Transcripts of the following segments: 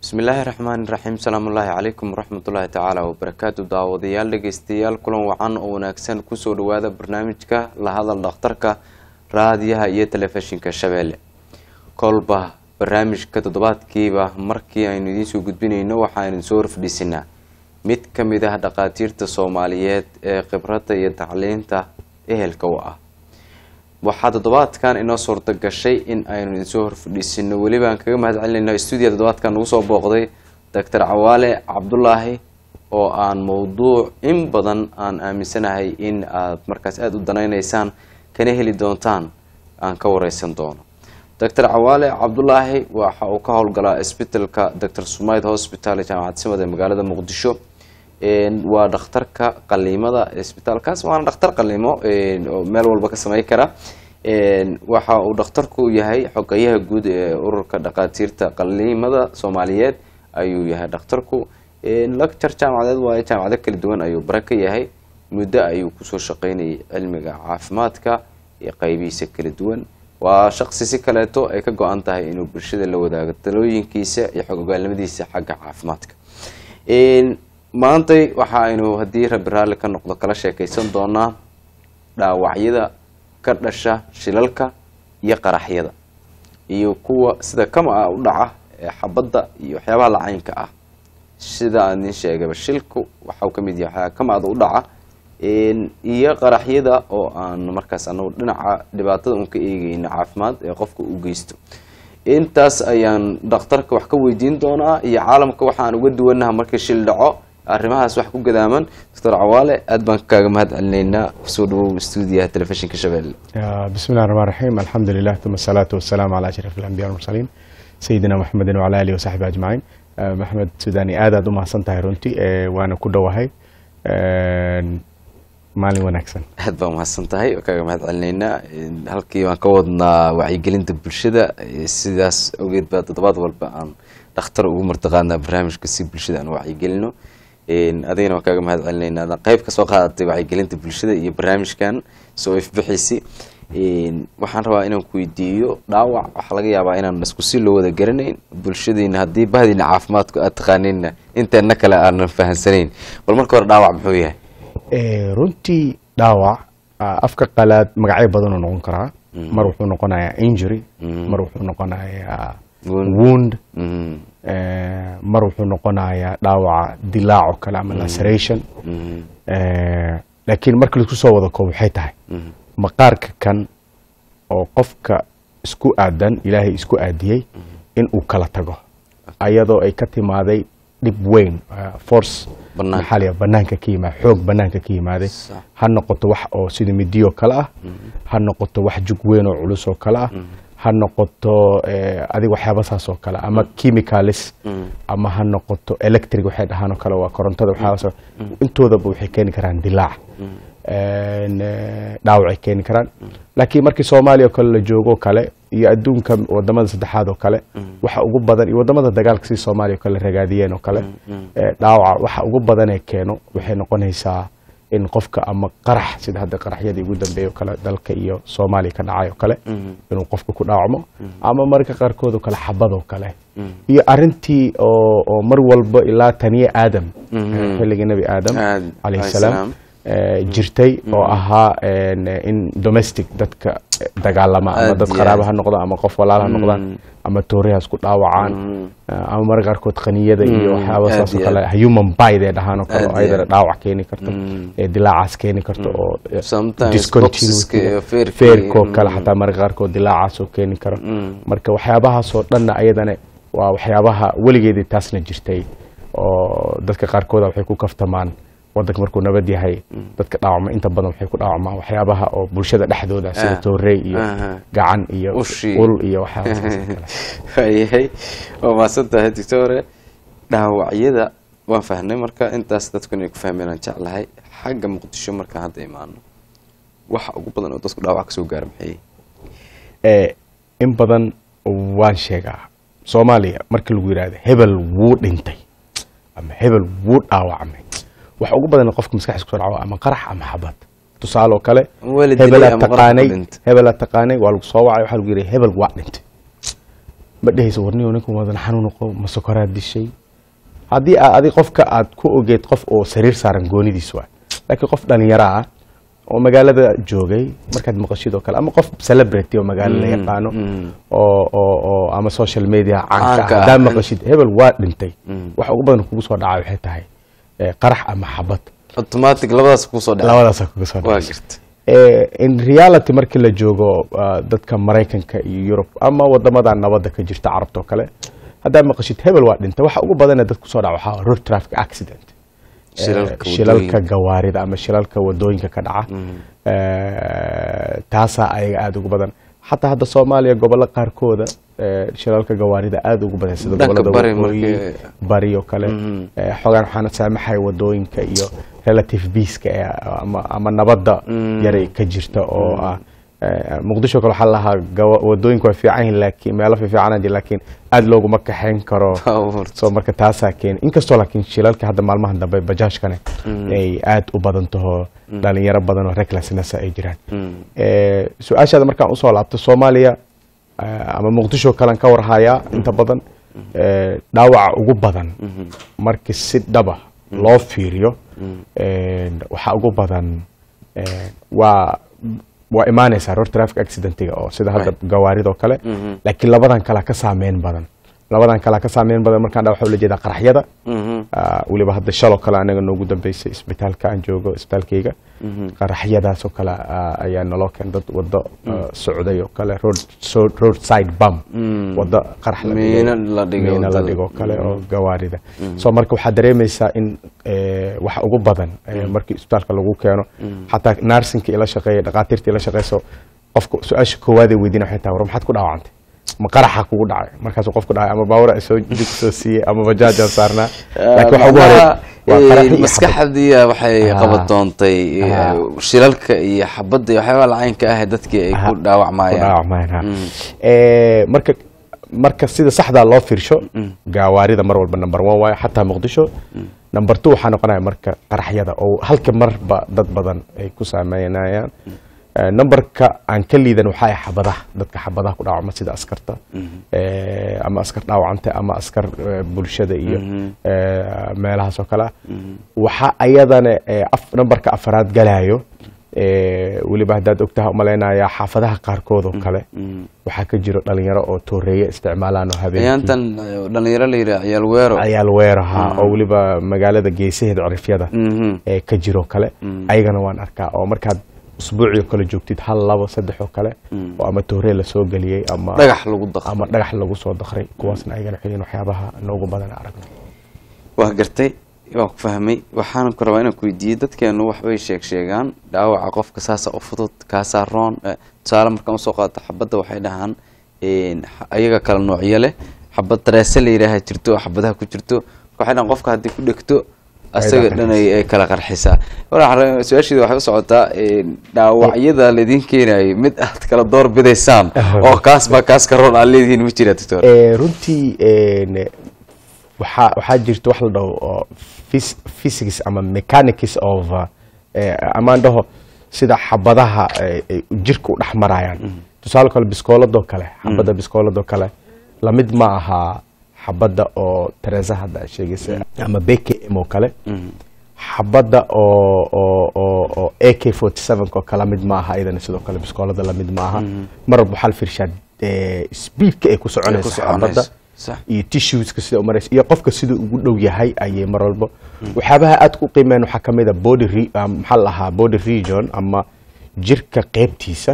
bismillaahi raxmaani raxiim salaamullaahi calaykum waraxmatullaahi tacaala wabarakaatu daawadayaal dhegeystayaal kulan wacan oo wanaagsan kusoo dhawaada barnaamijka la hadal dhakhtarka raadiyaha iyo telefishinka shabeelle kolba barnaamijka toddobaadkiiba markii aynu idiinsoo gudbinayno waxaaynu soo horfadhiisinaa mid ka mid ah dhakhaatiirta soomaaliyeed ee khibradda iyo tacliinta ehelka u ah waxaa toddobaadkan inoo suurta gashay in aynu idinsoo horfadhiisino welibaan kaga mahad celinayna stuudiya toddobaadkan nagu soo booqday doctor cawaale cabdulaahi oo aan mowduuc in badan aan aaminsanahay in aad markaas aada u danaynaysaan kana heli doontaan aan ka wareysan doono doctor cawaale cabdulaahi waxa uu ka howlgalaa isbitalka doctor sumayd hospital ee jaamacad simad ee magaalada muqdisho waa dhakhtarka qaliimada isbitaalkaas waana dhakhtar qaliimo oo meel walba ka samey kara waxa uu dhakhtarku yahay xogayaha guud ee ururka dhakhaatiirta qaliimada soomaaliyeed ayuu yahay dhakhtarku lecture jaamacadeed waayo jaamacado kala duwan ayuu bare ka yahay muddo ayuu kusoo shaqeynayay cilmiga caafimaadka iyo qeybihiisa kala duwan waa shaqsi si kaleeto ay ka go-an tahay inuu bulshada la wadaago talooyinkiisa iyo xog ogaalnimadiisa xagga caafimaadka maantay waxa aynu haddii rabi raalli ka noqdo kala sheekeysan doonaa dhaawacyada ka dhasha shilalka iyo qaraxyada iyo kuwa sida kama ah u dhaca ee xabadda iyo waxyaabaha lacaynka ah sida aan idin sheegaba shilku waxau ka mid yahay waxyaa kama-da u dhaca iyo qaraxyada oo aan markaas anagu dhinaca dhibaatada un ka eegeyna caafimaad ee qofka u geysto intaas ayaan dhakhtarka wax ka weydiin doonaa iyo caalamka waxaan uga duwanaha markii shil dhaco arrimahaas wax ku gadaaman doctor cawaale aad baan kaaga mahad celinaynaa kusoo dhawow stuudiyaha telefishinka shabeelle bismillahi raxmaan raxiim alxamdu lilah uma asalaatu wasalaamu calaa ashraf alambiya walmursaliin sayidina maxamedin wacala alihi wasaxbi ajmaciin maxamed sudaani aad aad u mahadsan tahay runtii waana ku dhowahay maalin wanaagsan aad baa mahadsan tahay kaaga mahad celinaynaa halkii waan ka wadnaa wacyigelinta bulshada sidaas ogeed baa toddobaad walba aan dhakhtar ugu martaqaadnaa barnaamijka si bulshada aan wacyigelino adigana waan kaaga mahad celinaynaa adaan qeyb ka soo qaadatay wacyigelinta bulshada iyo barnaamijkan soo ifbixisi waxaan rabaa inaan ku weydiiyo dhaawac waxaa laga yaabaa inaan isku si loo wada garanayn bulshadiina haddii bahdiina caafimaadku aad taqaanayna inteena kale aanan fahansanayn bal marka hore dhaawac muxuu yahay runtii dhaawac afka qalaad magacyo badanuu noqon karaa mar wuxuu noqonayaa injury mar wuxuu noqonayaa wound mar wuxuu noqonayaa dhaawaca dilaac oo kale ama laceration laakiin marka laisku soo wada koob waxay tahay maqaarka kan oo qofka isku aadan ilaahay isku aadiyey in uu kala tago ayadoo ay ka timaaday dhib weyn force maxaa la banaanka ka yimaada xoog banaanka ka yimaaday ha noqoto wax oo sida midiyo kale ah ha noqoto wax jug weyn oo culus oo kale ah ha noqoto adig waxyaaba saas oo kale ama chemicalis ama ha noqoto electric waxay dhahaan oo kale waa korontada waxyaabas intoodaba waxay keeni karaan dilaac dhaawacay keeni karaan laakiin markii soomaaliya oo kale la joogo kale iyo adduunka wadamada saddexaad oo kale waxa ugu badan iyo wadamada dagaalka si soomaaliya o kale ragaadiyeen oo kale dhaawaca waxa ugu badanee keeno waxay noqonaysaa in qofka ama qarax sida hadda qaraxyadii ugu dambeeya oo kale dalka iyo soomaaliya ka dhacay oo kale inuu qofka ku dhaawacmo ama marka qaarkood oo kale xabad oo kale iyo arintii oo mar walba ilaa taniye aadam xilligii nebi aadam calayhi salaam jirtay oo ahaa in domestic dadka dagaalama ama dad qaraaba ha noqdaan ama qof walaal ha noqdaan ama toorihaas ku dhaawacaan ama marka qaarkood qaniyada iyo waxyaaba saasoo kale human bide ee dhahaan oo kale oo ayadana dhaawac keeni karto ee dilaacaas keeni karto oo discontinuity feerkoo kale xataa marka qaarkood dilaacaas oo keeni karo marka waxyaabahaasoo dhanna ayadana waa waxyaabaha weligeedii taasna jirtay oo dadka qaarkooda waxay ku kaftamaan wadanka markuu nabad yahay dadka dhaawacma inta badan waxay ku dhaawacmaan waxyaabaha oo bulshada dhexdooda sida toorey iyo gacan iyo ul iyo waxyaabayahay waa mahadsan tahay doctore dhaawacyada waan fahnay marka intaas dadku inay ku fahmeen aan jeclahay xagga muqdisho markaan hadda imaano waxa ugu badan oo dadku dhaawac kasoo gaara maxay in badan waan sheegaa soomaaliya marka lagu yidhahdo hebel wuu dhintay ama hebel wuu dhaawacmay waxa ugu badan qofka maskaxdiisa kusoo dhaco ama qarax ama xabad tusaale oo kale hebelaa taqaanay hebelaa taqaanay waa lagu soo wacay waxaa lagu yidhi hebel waa dhintay ma dhehayso warniyo ninkan wadan xanuun qo ma sokoraad dishay haddii aa adi qofka aad ku ogeed qof oo sariir saaran goonidiis waay laakiin qof dhalinyaro ah oo magaalada joogay markaad maqashid oo kale ama qof celebrity oo magaalo la yaqaano oo oo oo ama social media caanka Caanka ah ah. haddaa maqashid hebel waa dhintay waxa ugu badan kugu soo dhaca waxay tahay eh, qarax ama xabad automatic labadaas kusoo dhaca labadaasa kuga soo waa dhacaysa garta Eh, in reality markii la joogo ah, dadka maraykanka iyo yurub ama wadamada nabadda ka jirta carabta oo kale haddaa maqashid hebel waa dhintay waxa ugu badan ee dad kusoo dhaca waxaa ah road traffic accident Eh, Shilalka shilalka wadooyinka. gawaarida ama shilalka wadooyinka ka dhaca Eh, taasaa ayaga aada ugu badan xataa hadda soomaaliya gobollo qaarkooda eh, shilalka gawaarida aada ugu badan sida Dhanka gobolada bari waqooyi markii- bari oo kale Eh, xoogaan waxaana saamaxaya wadooyinka iyo relative peaceka ee ama, ama nabadda yaray ka jirta oo ah eh, muqdisho kale waxaa lahaa gawa- wadooyinka waa fiican yihiin laakiin meelo fiican jir laakiin aada looguma kaxayn karo so marka taasaa keena inkastoo laakiin shilalka hadda maalmahan dambe bajaajkane ay aada u badan taho dhalinyaro badan oo recklessness ay jiraan Eh, su-aashaada markaan usoo laabto soomaaliya eh, ama muqdisho kalen ka warhayaa inta badan eh, dhaawaca ugu badan markii si dhaba loo fiiriyo eh, waxaa ugu badan eh, waa waa imaanaysaa road traffic accidentiga oo sida hadda Right. gawaaridoo kale laakiin labadan kale ka saameyn badan labadan kale ka saameyn badan markaan dhaa waxaa ula jeedaa qaraxyada Ah, weliba hadda shaloo kale anaga noogu dambeysay isbitaalka aan joogo isbitaalkayga qaraxyadaas oo kale ah, ayaa naloo keen dad wado ah, socday oo kale road so- roadside bum wado qarax la dhigay, Miino la dhigay miino la wadada. dhigo kale oo gawaarida so marka waxaad dareemaysaa in eh, waxa ugu badan eh, markii isbitaalka lagu keeno xataa narsinka ila shaqeeya dhaqaatiirta ila shaqeyso qofka su-aasha koowaadee weydiina waxay tahay war maxaad ku dhaawacantay ma qaraxa kugu dhacay markaasuu qofku dhacay ama baawura soo jig soo siiyey ama bajaajaan saarnaa laakiin waxa ugu horeeya waa qaraxi iyo xabad. maskaxdiya waxay Ah. qabatoontay Ah. shilalka iyo xabadda iyo waxyaabaha lacaynka ah dadkii ay ku Aha. dhaawacmayaan Ku dhaawacmayaan, ha. Eh, marka marka sida saxdaa loo fiirsho gaawaarida mar walba number one waayo xataa muqdisho number two waxaa noqonaya marka qaraxyada oo halka marba dad badan ay ku saameynayaan Eh, numberka aan ka liidan waxaa ah xabadaha dadka xabadaha ku dhaawacma sida askarta eh, ama askar dhaawacanta ama askar eh, bulshada iyo eh, meelahaas oo kale ah waxaa ayadana eh, af- numberka afaraad galayo eh, weliba haddaad ogtaha umalaynaya xaafadaha qaarkood oo kale waxaa ka jiro dhalinyaro oo tooreeye isticmaalaan oo habeenkii ayaantan eh, dhalinyaro la yidhaha ciyaal weero ayaal weeraha oo weliba magaalada geesaheeda cirifyada Mhm. ee ka jiro kale ayagana waan arkaa oo markaad usbuucii oo kale joogtid hal labo saddex oo kale oo ama tooree lasoo geliyey ama dhagax lagu daqo ama dhagax lagu soo dakray kuwaasna ayagana waxay yihiin waxyaabaha noogu badan ee aragno waa gartay waa ku fahmay waxaan ku rabaa inaan ku weydiiyey dadkeenu waxbay sheeg sheegaan dhaawaca qofka saasa u fudud kaasaa roon Eh, tusaale markaan usoo qaato xabadda waxay dhahaan een, xa- ayaga kala noocyo leh xabad dareese la yidhaaha jirto oo xabadaha ku jirto marka waxay dhahaan qofka haddii ku dhegto asaga dhan ay ay kala qarxisaa Waxaan- su-aasheeda waxay u socotaa een, dhaawacyada laydin keenayay mid aad kala door bidaysaan oo kaas baa kaas ka roon aad leedihiin ma jira doctor Eh, runtii een, waxaa waxaa jirta wax la dhaho oo phys- physics ama mechanics of uh, eh, amaan dhaho sida xabadaha eh, ay jirka u dhex marayaan tusaale kale biskooladoo kale xabadda biskooladoo kale lamid ma aha xabadda oo teresa hadda aad sheegaysa ama bkm oo kale xabadda oo oo oo oo ak forty sevenka oo kale mid ma aha iyadana sidoo kale biskoolada lamid ma aha mar walba waxaa la fiirshaa eh, speedka ay ku soconaysa xabadda Sax. iyo tissueska sida u maraysa iyo qofka siduu ugu dhow yahay ayay mar walba waxyaabaha aad ku qiimeen waxaa ka mid a body re, um, maxaa la dhahaa body region ama jirka qeybtiisa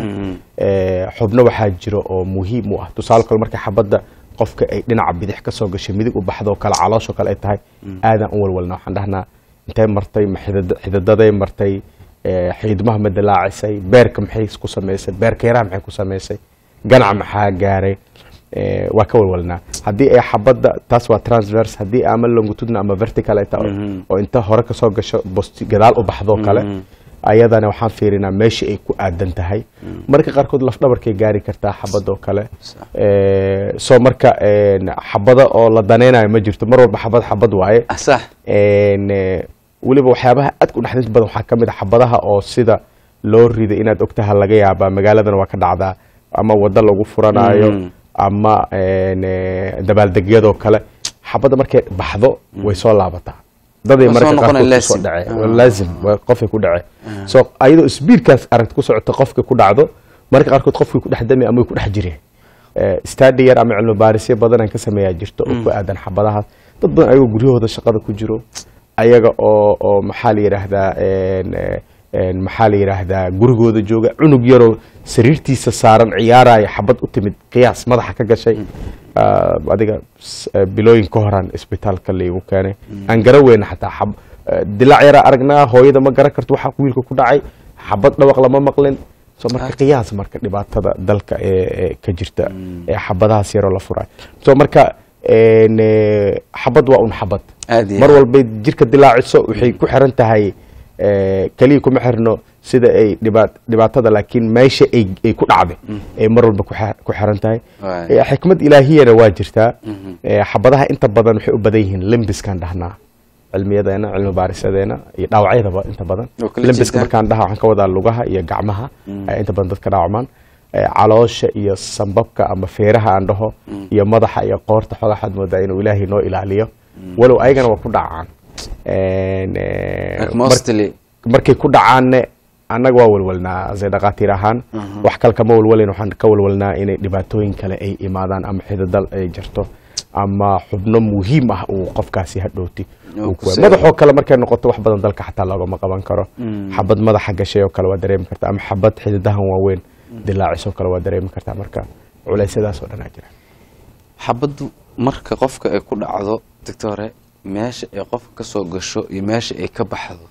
eh, xubno waxaa jiro oo muhiim u ah tusaale kale marka xabadda qofka ay dhinaca bidix ka soo gashay midig u baxdo kale caloosho kale ay tahay aadan u walwalna waxaan dhahnaa intay martay ma xidid- xididaday martay eh, xiidmaha ma dilaacisay beerka maxay ku samaysay beerka yaraha maxay ku samaysay ganac maxaa gaaray Eh, waa ka walwalnaa haddii ay xabadda taas waa transverse haddii ama longitudna ama vertical ay tahay oo inta hore kasoo gasho bosti gadaal u baxdoo kale ayadana waxaan fiirinaa meeshii ay ku aadan tahay marka qaarkood lafdhabarkay gaari kartaa xabadoo kale Eh, soo marka een, xabado oo la danaynayo ma jirto mar walba xabad xabad waaye Ah, sax Een, eh, weliba waxyaabaha aad ku dhexdinta badan waxaa ka mid a xabadaha oo sida loo riday inaad ogtaha laga yaabaa magaaladana waa ka dhacdaa ama wado lagu furanayo ama een, eh, dabaaldegyadoo kale xabadda markay baxdo way soo laabataa daday Waa soo marka noqonaya qaarkood kusoo laasim. dhacee Ah. waa laazim waa qofkay ku dhacee so ayadoo sbiidkaas aragti ku socota qofka ku dhacdo marka qaarkood qofkii ku dhex dami ama way ku dhex jireen stadi yar ama cilmi baarisyo badan aan ka sameeyaa jirto oo ku aadan xabadahaas dad badan ayagoo guryahooda shaqada ku jiro ayaga oo oo maxaa la yidhaahdaa een, een, maxaa la yidhaahdaa gurigooda jooga cunug yaroo sariirtiisa saaran ciyaaraya xabad u timid qiyaas madaxa ka gashay Ah, adiga s- eh, bilooyin ka horaan isbitaalka laygu keenay aan gara weyna xataa xab eh, dilaac yaraa aragnaa hooyada ma garan karto waxa wiilka ku dhacay xabad dhawaq lama maqlin so marka qiyaas marka dhibaatada dalka ee ee ka jirta ee xabadahaas yaroo la furayo so marka een, eh, xabad waa un xabad Aad iyo mar aad. walbay jirka dilaaciso waxay ku xiran tahay eh, keliya kuma xirno sida ay dhibaat- dhibaatada laakiin meesha ay ay ku dhacday ay mar walba ku xe- ku xiran tahay Waay. Eh, xikmad ilaahiyana waa jirtaa Eh, xabadaha inta badan waxay u badan yihiin limbiskan dhahnaa cilmiyadeena cilmi baarisadeena iyo dhaawacyadaba inta badan Oo kala limbiska jeedaan. markaan dhaha waxaan ka wadaa lugaha iyo gacmaha ayaa inta badan dadka dhaawacmaan Eh, caloosha iyo sambabka ama feeraha aan dhaho iyo madaxa iyo qoorta xoogaa waxaad moodaa inuu ilaahay noo ilaaliyo walow ayagana waa ku dhacaan En, eh, Like mar- mostly markay ku dhacaanne annaga waa walwalnaa se dhakhaatiir ahaan wax kale kama walwalayn waxaan ka walwalnaa inay dhibaatooyin kale ay imaadaan ama xididal ay jirto ama xubno muhiim ah uu qofkaasi hadhowti Uu uu ku ku- seego. madaxoo kale markay noqoto wax badan dalka xataa loogama qaban karo xabad madaxa gashay oo kale waa dareemi kartaa ama xabad xididahan waaweyn dilaacisoo kale waa dareemi kartaa marka culeysyadaas oo dhan aa jira xabaddu marka qofka ay ku dhacdo doctore meesha ay qofka ka soo gasho iyo meesha ay ka baxdo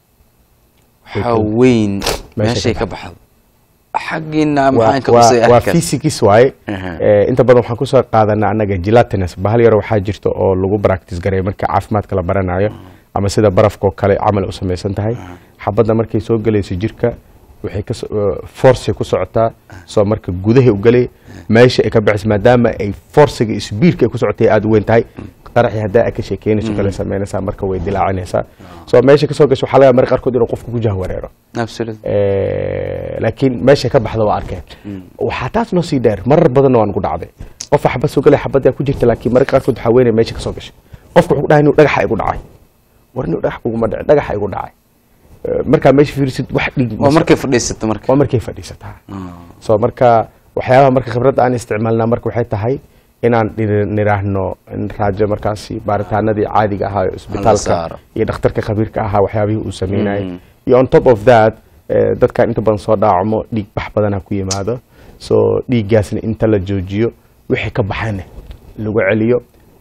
waxaa Way weyn Meesha meeshay ka ka baxdo xaggiina waa maxaan ka waa- usay waa arkan physics waaye Aha. Eh, inta badan waxaan kusoo qaadanaa annaga gelatinus bahal yaro waxaa jirta oo lagu practice gareeyo marka caafimaadka la baranayo ama sida barafkoo kale camal u samaysan tahay xabadda markay soo gelayso jirka waxay ka force ku socotaa soo marka gudahay u gelay meesha ay ka baxayso maadaama ay forciga iyo speedka ay ku socotay aada u weyn tahay qaraxii haddaa aad ka sheekeynayso kale samaynaysaa marka way dilaacinaysaa soo meesha kasoo gasho waxaa laga yaabaa marka qaarkood inuu qofku ku jahwareero absolutely Eh, laakiin meesha ka baxda waa arkeen waxaa taas noo sii dheer marar badanna waan ku dhacday qofa xabad soo galay xabaddaa ku jirta laakiin mararka qaarkood waxaa weynaya meesha ka soo gashay qofka wuxuu dhahay inuu dhagaxa igu dhacay war inuu dhagax kuguma dhacay dhagaxa igu dhacay Eh, markaa meesha fiirisid wax dhig waa markay fadhiisato marka waa markay fadhiisataa Ah. so marka waxyaabaha marka khibradda aan isticmaalnaa marka waxay tahay inaan dhir- niraahno in raajo markaasi baaritaanadii caadiga ahaa ee isbitaalka saaro. iyo dhakhtarka khabiirka ahaa waxyaabihii uu sameynayay iyo on top of that eh, dadkan inta badan soo dhaacmo dhiig bax badana ku yimaado so dhiiggaasna inta la joojiyo wixii ka baxana lagu celiyo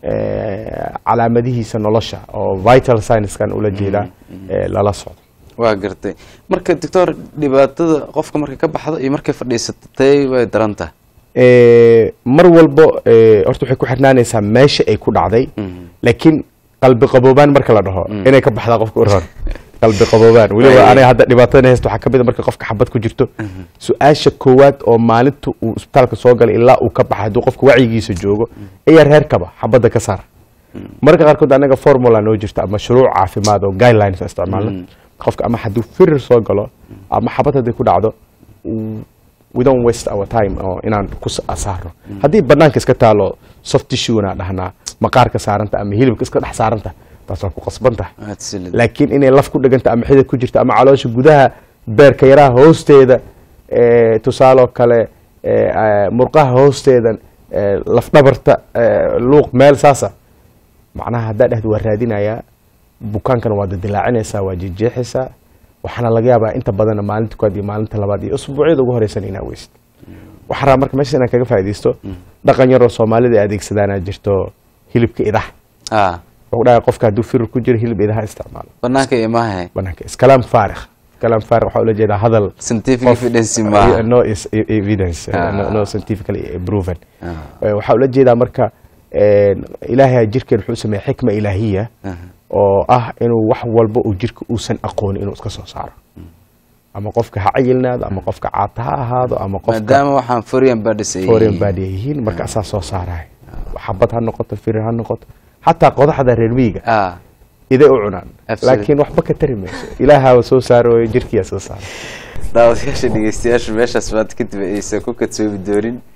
eh, calaamadihiisa nolosha oo vital sciencekan ula jeedaa eh, lala socdo waa gartay marka doctor dhibaatada qofka markay ka baxdo iyo markay fadhiisato tay way daran tahay Eh, mar walbo eh, horta waxay ku xirnaanaysaa meesha ay ku dhacday laakiin qalbi qaboobaan marka la dhaho inay ka baxdaa qofka u roon qalbi qaboobaan weliba Ay. aniga hadda dhibaatada haysta waxaa kamid a marka qofka xabad ku jirto su-aasha koowaad oo maalinta uu isbitaalka soo galay ilaa uu ka baxay hadduu qofka wacyigiisa joogo ayaa reerkaba xabadda ka saara marka qaarkood anaga formula noo jirta ama shuruuc caafimaad oo guidelines aan isticmaalno qofka ama hadduu firir soo galo ama xabad hadday ku dhacdo w- we don't waste our time oo inaan ku sa- saarno haddii banaanka iska taalo soft tissue na dhahnaa maqaarka saaranta ama hilibka iska dhex saaranta taas waa ku qasban tahay Absolutely. laakiin inay laf ku dheganta ama xidid ku jirta ama caloosha gudaha beerka yaraha hoosteeda eh, tusaaloo kale eh, eh, murqaha hoosteeda eh, lafdhabarta eh, luuq meel saasa macnaha haddaa dhehda waa raadinayaa bukaankana waa dadilaacinaysaa waa jeexjeexaysaa waxaana laga yaabaa inta badanna maalinta koowaad iyo maalinta labaad iyo usbuucyada ugu horeysan inaa weysid waxaan rabaa marka meeshaas inaan kaga faaidaysto dhaqan yaroo soomaalida ay adeegsadaanaa jirto hilibka idaha ah wuxuu dhahay qofka hadduu firir ku jiro hilib idaha isticmaalo banaanka imaha banaanka iskalaam faarikh iskalaam faarikh waxaa ula jeedaa hadal scientific qof- evidence maaha no is evidence Ah. no, no scientifically proven Ah. Eh, waxaa ula jeedaa marka een, ilaahay jirkeen wuxuu sameeyey xikma ilaahiya Aha. oo ah inuu wax walba uu jirka uusan aqoonin inuu iska soo saaro ama qofka ha cayilnaado ama qofka caata ha ahaado ama qofka maadaama waxaan foreign bodies ay foreign yihiin. body ay yihiin marka asaa soo saaraya xabad ha noqoto firir ha noqoto xataa qodaxda reer miyiga ah iday u cunaan Absolutely. laakiin waxba ka tari mayso ilaahaa soo saaro jirkiyaa soo saara daawadayaasha dhegeystayaasha meeshaas baad kadib aysan ku kadsoomi doonin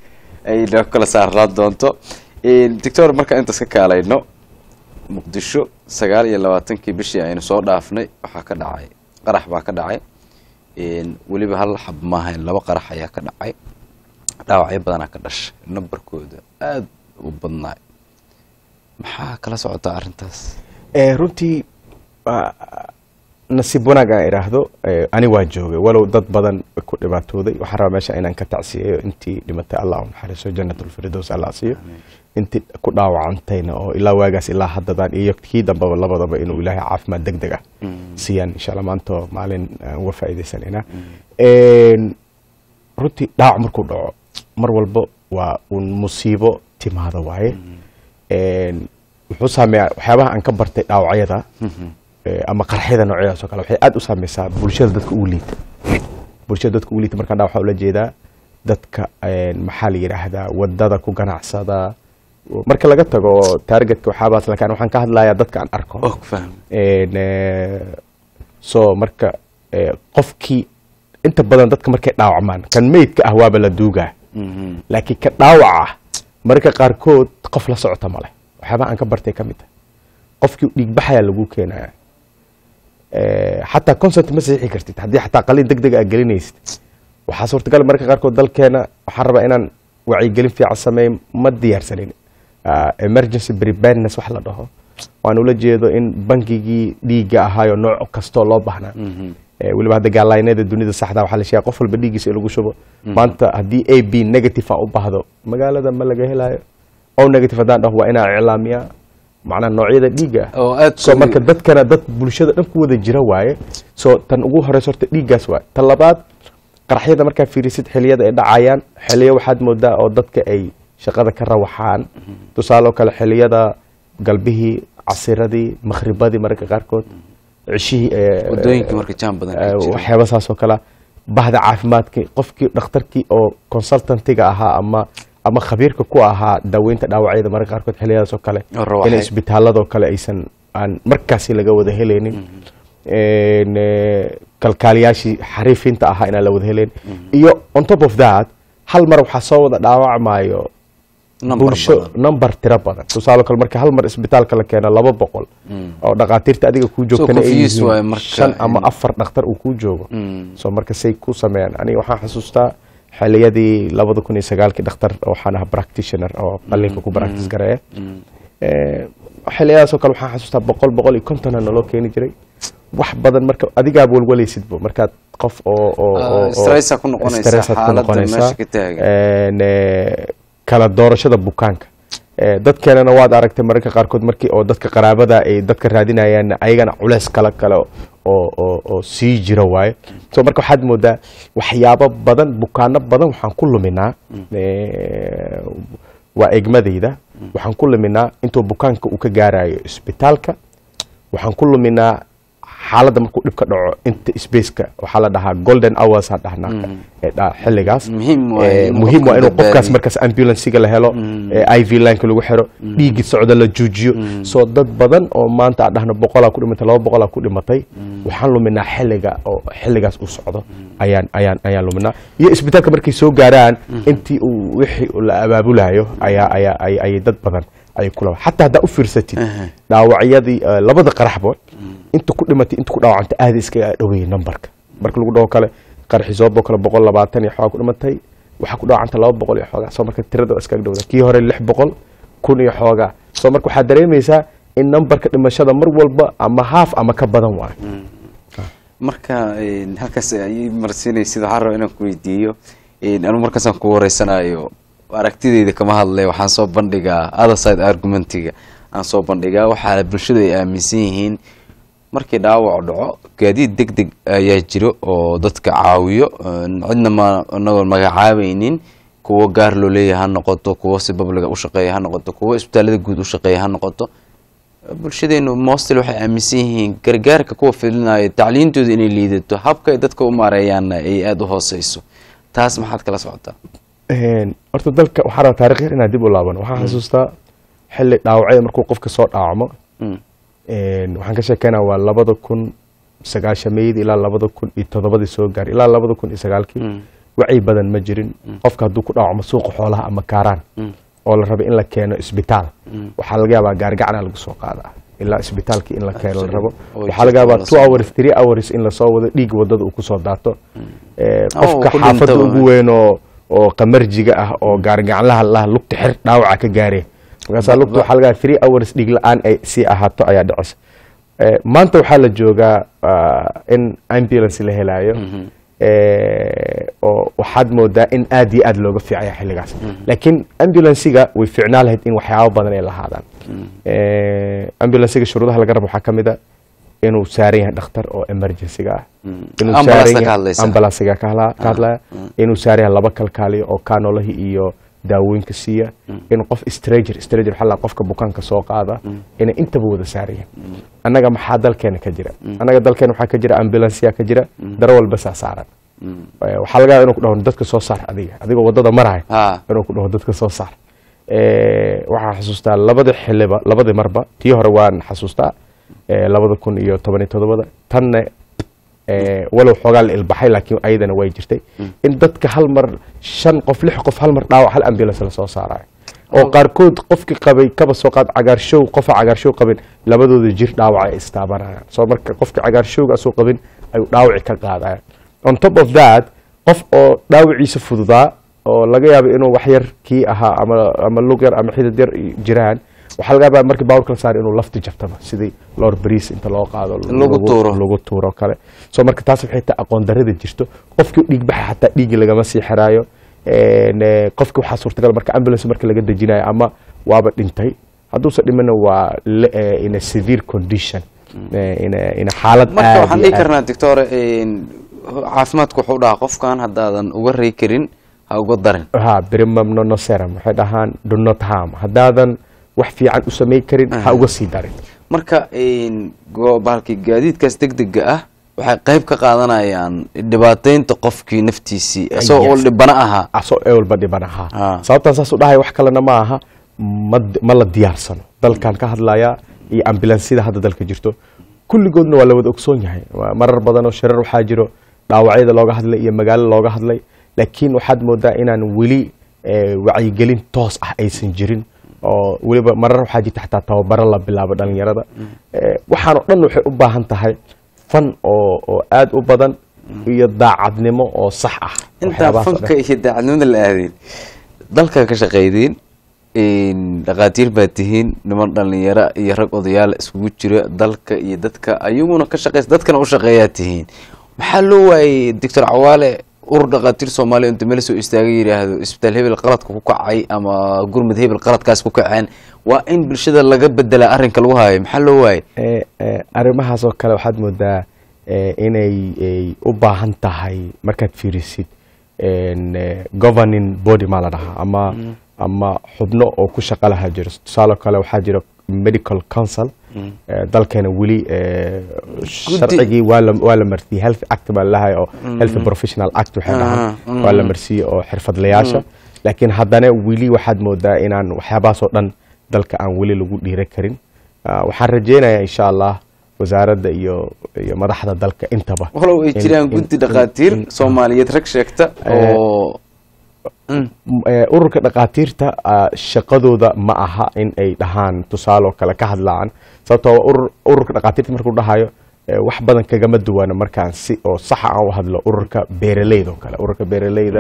ay noo kala saarnaan doonto doctor markaan intaas ka kaalayno muqdisho sagaal iyo labaatankii bishii aynu soo dhaafnay waxaa ka dhacay qarax baa ka dhacay weliba hal xab maahayn laba qarax ayaa ka dhacay dhaawacyo badanaa ka dhashay nambarkooda aada u badnaay maxaa kala socotaa arrintaas runtii nasiib wanaag aan idhaahdo ani waa joogay walow dad badan ku dhibaatooday waxaan rabaa meesha inaan ka tacsiyeeyo intii dhimatay allah u naxariiso janatulfirdows allah siiyo intii ku dhaawacantayna oo ilaa waagaas ilaa haddadaan iyo kii dambaba labadaba inuu ilaahay caafimaad deg deg ah siiyaan insha allah maanta maalin aan uga faa'iidaysanayna runtii dhaawac markuu dhaco mar walba waa un musiibo timaada waaye wuxuu saameeyaa waxyaabaha aan ka bartay dhaawacyada ama qarxyada noocyadaas oo kale waxay aada u saameysaa bulshada dadka ugu liita bulshada dadka ugu liita markaan dhaa waxaa ula jeedaa dadka maxaa la yidhaahdaa wadada ku ganacsada marka laga tago taargetka waxaabaas lakin waxaan ka hadlayaa dadka aan arko so marka qofkii inta badan dadka markay dhaawacmaan kan meydka ah waaba la duugaa laakiin ka dhaawac ah mararka qaarkood qof la socota male waxyaabaha aan ka bartay ka mid ah qofkii dhiigbaxayaa lagu keenaya xataa consent ma saxiixi kartid haddii xataa qaliin deg deg aa gelinaysid waxaa suurtagal mararka qaarkood dalkeena waxaan rabaa inaan wacyigelin fiican sameey ma diyaarsanin emergency preparedness wax la dhaho waan ula jeedo in bangigii dhiigga ahaayo nooc kastoo loo baahnaa weliba hadda gaalaynada dunida saxda waxaa la sheegaya qof walba dhiiggiisa in lagu shubo maanta haddii a b negative aan u baahdo magaalada ma laga helayo o negative haddaan dhaho waa inaan iclaamiyaa macnaa noocyada dhiigga ah so marka dadkana dad bulshada dhan ku wada jira waaye so tan ugu horeysa horta dhiiggaas waaye tan labaad qaraxyada markaa fiirisid xiliyada ay dhacayaan xiliyo waxaad moodaa oo dadka ay shaqada ka rawaxaan tusaale oo kale xiliyada galbihii casiradii makhribadii mararka qaarkood cishihii saas oo kale bahda caafimaadkii qofkii dhakhtarkii oo consultantiga ahaa ama ama khabiirka ku ahaa daaweynta dhaawacyada mararka qaarkood xiliyadaas oo kale in isbitaaladoo kale aysan aan markaasi laga wada helaynin kalkaaliyaashii xariifinta ahaa inaan la wada helayn iyo on top of that hal mar waxaa soo wada dhaawacmayo bulsho number tiro badan tusaale kale marka hal mar isbitaalka la keeno laba boqol oo dhakhaatiirta adiga kuu joogtana ay yihiin shan ama afar dhakhtar uu kuu joogo so marka say ku sameeyaan aniga waxaan xasuustaa xiliyadii labada kun iyo sagaalkii dhakhtar waxaan ahaa practitioner oo qalinka ku practice gareeya xiliyadaas oo kale waxaan xasuustaa boqol boqol iyo kontona naloo keeni jiray wax badan marka adigaa walwalaysidbo markaad qof oo stressaad ku noqonaysaa kala doorashada bukaanka dadkeenana waad aragtay mararka qaarkood markii oo dadka qaraabada ay dadka raadinayaan ayagana culeys kale kale oo sii jira waaye so marka waxaad moodaa waxyaabo badan bukaano badan waxaan ku luminaa waa egmadayda waxaan ku luminaa intuu bukaanka uu ka gaarayo isbitaalka waxaan ku luminaa xaaladda markuu dhibka dhaco inta spaceka waxaa la dhahaa golden hours aan dhahnaa xilligaas muhiim waa inuu qofkaas markaas ambulansiga la helo i v lineka lagu xiro dhiigii socda la joojiyo soo dad badan oo maanta aan dhahno boqolaa ku dhimatay laba boqolaa ku dhimatay waxaan luminaa xilliga oo xilligaas uu socdo ayaan ayaan ayaan luminaa iyo isbitaalka markay soo gaaraan intii uu wixii la abaabulayo ayaa ayaa ayay dad badan ayay kula xataa haddaa u fiirsatid dhaawacyadii labada qaraxba inta ku dhimatay inta ku dhaawacanta aada iskaga dhaweeyey numberka marka lagu dhaho kale qaraxisoobo kale boqol labaatan iyo xoogaa ku dhimatay waxaa ku dhaawacanta laba boqol iyo xoogaa soo marka tirada iskaga dhowda kii hore lix boqol kun iyo xoogaa soo marka waxaad dareemaysaa in numberka dhimashada mar walba ama haaf ama ka badan waayo marka halkaas ay marsiinaysid waxaan raba inaan ku weydiiyo anu markaasaan ku wareysanayo aragtideyda kama hadlay waxaan soo bandhigaa other side argumentiga aan soo bandhigaa waxaa bulshadu ay aaminsan yihiin markii dhaawac dhaco gaadiid deg deg ayaa jiro oo dadka caawiyo cidna ma anagoo magacaabaynin kuwo gaar loo leeyahay ha noqoto kuwo si babliga u shaqeeya ha noqoto kuwo isbitaalada guud u shaqeeya ha noqoto bulshadeenu mostil waxay aaminsan yihiin gargaarka kuwa filinaya tacliintooda inay liidato habka ay dadka u maareeyaanna ay aada u hooseyso taas maxaad kala socotaa horta dalka waxaa rabaa taarikh yar inaan dib u laabano waxaan xasuustaa xilli dhaawacyada markuu qofka soo dhaawacmo waxaan ka sheekeynaa waa labada kun sagaashameydii ilaa labada kun iyo toddobadii soo gaaray ilaa labada kun iyo sagaalkii wacyi badan ma jirin qofka hadduu ku dhaawacmo suuqa xoolaha ama kaaraan oo la rabo in la keeno isbitaal waxaa laga yaabaa gaarigacna lagu soo qaadaa ilaa isbitaalkii in la keeno la rabo Oo waxaa laga yaabaa lasoo two wado. hours three hours in lasoo wado dhiig wadada uu kusoo daato Eh, Oh, qofka ku xaafadda dhintaba. ugu weyn oo oo qamarjiga ah oo gaarigaclaha laha lugta xir dhaawaca ka gaareen markaasaa lugta waxaa laga yaabaa three hours dhiig la-aan ay sii ahaato ayaa dhicisa Eh, maanta waxaa la joogaa ah, in ambulance la helaayo Eh, oo waxaad moodaa in aad iyo aad looga fiicaya xilligaas laakiin ambulansiga way fiicnaa lahayd in waxyaabo badan ay lahaadaan Eh, ambulansiga shuruudaha laga rabo waxaa ka mid a inuu saaran yahay dhakhtar oo emergencyga ah inuu Ambulance saaran ka yahay- hadlaysa. ambulansiga ka hadla- ka hadlaya inuu saaran yahay laba kalkaaliyo oo kaanolahii iyo daawooyinka siiya in qof stranger stranger waxaa la dhahaa qofka bukaanka soo qaada inay intaba wada saaran yihiin annaga maxaa dalkeena ka jira annaga dalkeena waxaa ka jira ambulansiya ka jira daro walba saa saaran Eh, waxaa laga yaaba inuu ku dhaho dadka soo saar adiga adigoo wadada maraya Ha. inuu ku dhaho dadka soo saar Eh, waxaan xasuustaa labada xiliba labadii marba tii hore waan xasuustaa eh, labada kun iyo toban iyo todobada tanna eh, walow xoogaa la ilbaxay laakiin ayadana way jirtay in dadka hal mar shan qof lix qof hal mar dhaawac hal ambulance lasoo saarayo oo qaarkood qofkii qabay kaba soo qaad cagaarshow qofa cagaarshow qabin labadooda jir dhaawac ay istaabanayaan soo marka qofkii cagaarshowga asuu qabin ayuu dhaawaci ka qaadaya on top of that qof oo dhaawiciisa fududaa oo laga yaabo inuu wax yar kii ahaa ama ama lug yar ama xidid yar jiraan waxaa laga yaabaa markii baawurka la saaro inuu lafti jabtaba sidii loor bariis inta loo qaado Lagu tuuro. lagu tuuro kale so marka taas waxay tahay aqoon darrida jirto qofkii dhiig baxa xataa dhiigii lagama sii xiraayo En, eh, qofki waxaa suurtagal marka ambulance marka laga dejinayo ama waaba dhintay hadduusan dhimana waa le- eh, in a severe condition Eh, in a- in a xaalad marka aad waxaan iyo dhihi aad- karnaa doctor caafimaadku wuxuu dhahaa qofkan haddaadan uga rey karin ha uga darin ha primum nonoserum waxay dhahaan do not harm haddaadan wax fiican u samayn karin ha uga sii darin marka go- bahalkii gaadiidkaas degdega ah waxay qayb ka qaadanayaan dhibaateynta qofkii naftiisii isagoo Yes. uu dhibana ahaa asoo ee walba dhiban ahaa Ah. sababtaan saas u dhahay wax kalena ma aha ma ma la diyaarsano dalkan ka hadlaya iyo ambulansida hadda dalka jirto kulligoodna waa la wada ogsoon yahay Waa marar badan oo shirar waxaa jiro dhaawacyada looga hadlay iyo magaalo looga hadlay laakiin waxaad moodaa inaan weli eh, wacyigelin toos ah aysan jirin oo weliba marar waxaa jirta xataa tababaro la bilaabo dhalinyarada Eh, waxaan oo dhan waxay u baahan tahay fan oo oo aad u badan iyo daacadnimo oo sax ah intaa Waxyaabahaas oo dhan. fanka iyo daacadnimada la aadeen dalka ka shaqaydeen dhakhaatiir baa tihiin niman dhalinyaro iyo rag odayaal iskugu jira dalka iyo dadka ayaguna ka shaqeysa dadkana u shaqeeyaa tihiin maxaa loo waayey doctor cawaale urur dhakhaatiir soomaaliya inta meel soo istaagay yidhaahdo isbitaal hebel qaladka ku kacay ama gurmud hebel qaladkaas ku kaceen waa in bulshada laga bedelaa arrinka lagu haayo maxaa loo waayey Eh, eh, arrimahaas oo kale waxaad moodaa eh, inay ay u baahan tahay markaad fiirisid en, eh, governing body maa la dhahaa ama ama xubno oo ku shaqa laha jiro tusaale kale waxaa jira medical council eh, dalkeena weli eh, sharcigii waa la waa la marsiiyey health act baa lalahay oo health professional act waxay dhahaan Ah, waa la marsiiyey oo xirfadlayaasha laakiin haddana weli waxaad moodaa inaan waxyaabahaas oo dhan dalka aan weli lagu dhiira karin Ah, waxaan rajeynayaa insha allah wasaaradda iyo iyo madaxda dalka intaba walow ay in- jiraan in- guddi in- dhakhaatiir in- soomaaliyeed rag sheegta Eh, oo Mm. m- eh, ururka dhakhaatiirta ah, shaqadooda ma aha in ay dhahaan tusaale oo kale ka hadlaan sababtoo waa urur- ururka dhakhaatiirta markuu dhahayo eh, wax badan kagama duwana markaan si oo saxa aan u hadlo ururka beeraleyda oo kale ururka beeraleyda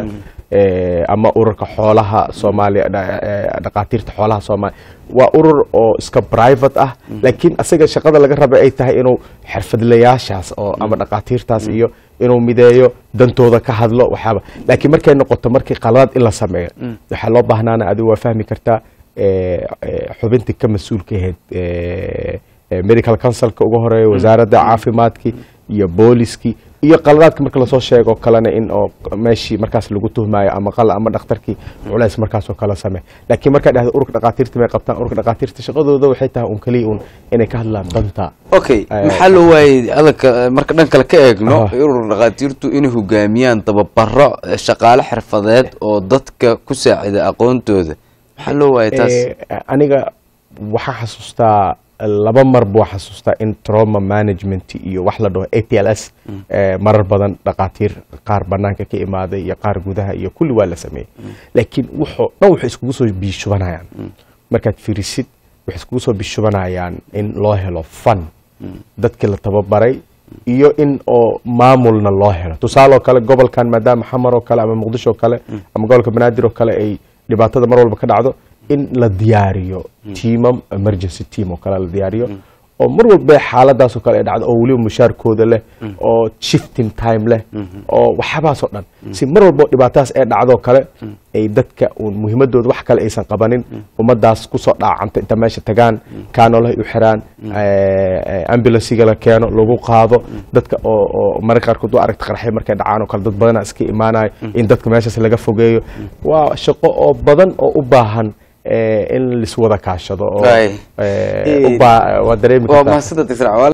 eh, ama ururka xoolaha soomaaliya dha- eh, dhakhaatiirta xoolaha soomaaliya waa urur oo iska private ah laakiin asaga shaqada laga raba ay tahay inuu xirfadlayaashaas oo ama dhakhaatiirtaas iyo inuu mideeyo dantooda ka hadlo waxaaba laakiin markay noqoto markii qaladaad in la sameeyo waxaa loo baahnaana adigu waa fahmi kartaa eh, eh, xubintii ka mas-uulka ahayd eh, eh, medical councilka ugu horeeya wasaaradda caafimaadkii iyo booliskii iyo qaladaadka marka lasoo sheego kalena in oo meeshii markaas lagu tuhmaayo ama qala ama dhakhtarkii culays markaasoo kale samee laakiin markaa dhahda ururka dhakhaatiirta may qabtaan ururka dhakhaatiirta shaqadooda waxay tahay un keliya un inay ka hadlaan danta okay Eh, maxaa loo waayey adalka marka dhan kale ka eegno Ah. urur dhakhaatiirtu inay hogaamiyaan tababaro eh, shaqaale xirfadeed oo dadka ku saacida aqoontooda maxaa loo waayey taas Eh, aniga waxaa xasuustaa laba mar buu xasuustaa in trauma management iyo wax la dhaho a t l s eh, marar badan dhaqaatiir qaar banaanka ka imaaday iyo qaar gudaha iyo kulli waa la sameeyey laakiin wuxuu dhan waxay iskugu soo biishubanayaan markaad fiirisid waxay iskugu soo biishubanayaan in loo helo fan dadkii la tababaray iyo in oo maamulna loo helo tusaale oo kale gobolkan maadaama xamar oo kale ama muqdisho oo kale ama gobolka banaadir oo kale ay dhibaatada mar walba ka dhacdo in la diyaariyo tiimam emergency team oo kale la diyaariyo oo mar walba xaaladaas oo kale ay dhacdo oo weliba mushaarkooda leh oo shifting time leh oo waxyaabahaas oo dhan si mar walba oo dhibaatadaas ay dhacdo kale ay dadka uun muhiimadooda wax kale aysan qabanin ummadaas kusoo dhaacanta inta meesha tagaan kaanolahay u xiraan ambulansiga la keeno lagu qaado dadka oo oo mararka qaarkood waa aragta qarxay markay dhacaan oo kale dad badana iska imaanayo in dadka meeshaas laga fogeeyo waa shaqo oo badan oo u baahan eh, in liswada kaashado oo Waay. eh, u baa- waa dareemi waa kartaa mahadsantahay Dr. Cawaale.